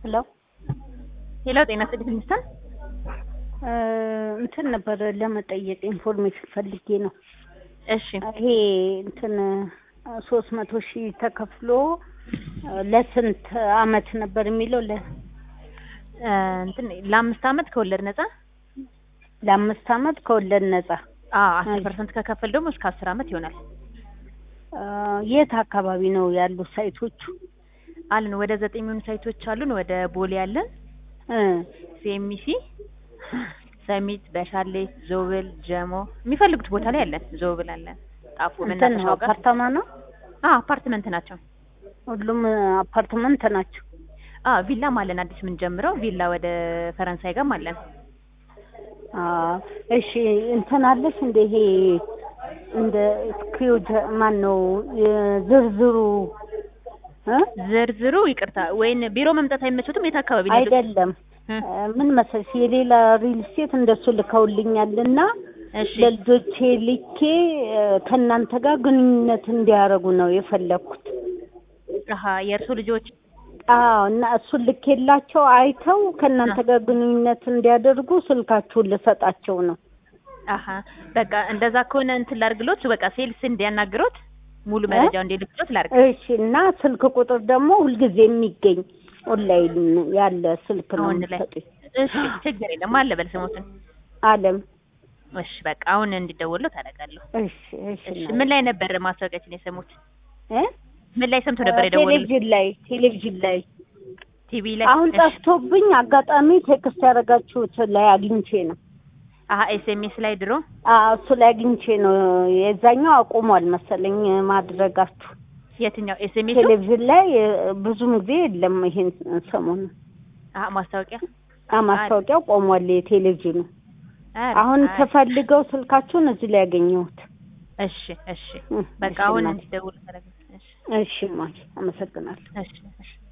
ሄሎ ሄሎ ጤና ይስጥልኝ ሚስተር እንትን ነበር ለመጠየቅ ኢንፎርሜሽን ፈልጌ ነው። እሺ ይሄ እንትን ሶስት መቶ ሺህ ተከፍሎ ለስንት አመት ነበር የሚለው? ለ እ እንትን ለአምስት አመት ከወለድ ነጻ ለአምስት አመት ከወለድ ነጻ። አዎ አስር ፐርሰንት ከከፈል ደግሞ እስከ አስር አመት ይሆናል። አ፣ የት አካባቢ ነው ያሉ ሳይቶቹ? አሉን ወደ ዘጠኝ የሚሆኑ ሳይቶች አሉን። ወደ ቦሌ አለን፣ እ ሲኤምሲ፣ ሰሚት፣ በሻሌ፣ ዞብል፣ ጀሞ የሚፈልጉት ቦታ ላይ አለን። ዞብል አለን፣ ጣፎ እንትን መናፈሻው ጋር አፓርታማ ነው? አዎ አፓርትመንት ናቸው። ሁሉም አፓርትመንት ናቸው። አዎ ቪላም አለን አዲስ ምን ጀምረው ቪላ ወደ ፈረንሳይ ጋርም አለን። አ፣ እሺ እንትን አለሽ እንደ ይሄ እንደ ስክሪውጅ ማን ነው ዝርዝሩ እ ዝርዝሩ ይቅርታ ወይን ቢሮ መምጣት አይመችሁትም? የት አካባቢ ነው ያሉት? አይደለም እ፣ ምን መሰለሽ የሌላ ሪል ስቴት እንደሱ ልከውልኛልና እሺ ለልጆቼ ልኬ እ፣ ከእናንተ ጋር ግንኙነት እንዲያደርጉ ነው የፈለኩት። አሀ የእርሱ ልጆች አዎ እና እሱን ልኬላቸው አይተው ከእናንተ ጋር ግንኙነት እንዲያደርጉ ስልካችሁን ልሰጣቸው ነው። አሀ በቃ እንደዛ ከሆነ እንትን ላድርግሎት በቃ ሴልስ እንዲያናግሮት ሙሉ መረጃው እንዲልክሎት ላድርግ። እሺ እና ስልክ ቁጥር ደግሞ ሁልጊዜ የሚገኝ ኦንላይን ያለ ስልክ ነው አሁን ላይ የምትሰጡኝ። እሺ ችግር የለም አለ በል ስሞትን። አለም እሺ በቃ አሁን እንዲደወለው ታደርጋለሁ። እሺ እሺ እሺ እናቴ። ምን ላይ ነበር ማስታወቂያችን የሰሙት? እ? ምን ላይ ሰምቶ ነበር የደወሉት? ቴሌቪዥን ላይ ቴሌቪዥን ላይ ቲቪ ላይ። አሁን እሺ። ጠፍቶብኝ አጋጣሚ ቴክስት ያደረጋችሁት ላይ አግኝቼ ነው። አሀ ኤስኤምኤስ ላይ ድሮ አዎ እሱ ላይ አግኝቼ ነው። የዛኛው አቁሟል መሰለኝ ማድረጋችሁ። የትኛው ኤስኤምኤስ? ቴሌቪዥን ላይ እ፣ ብዙም ጊዜ የለም ይሄን ሰሞኑን አሀ ማስታወቂያ አ ማስታወቂያው ቆሟል የቴሌቪዥኑ። ኧረ፣ አሁን አይ፣ ተፈልገው ስልካችሁን እዚህ ላይ ያገኘሁት። እሺ እሺ እ፣ በቃ እሺ አሁን እናቴ። እንዲደውሉ ታደርጋለህ። እሺ እሺ ማይ አመሰግናለሁ። እሺ እሺ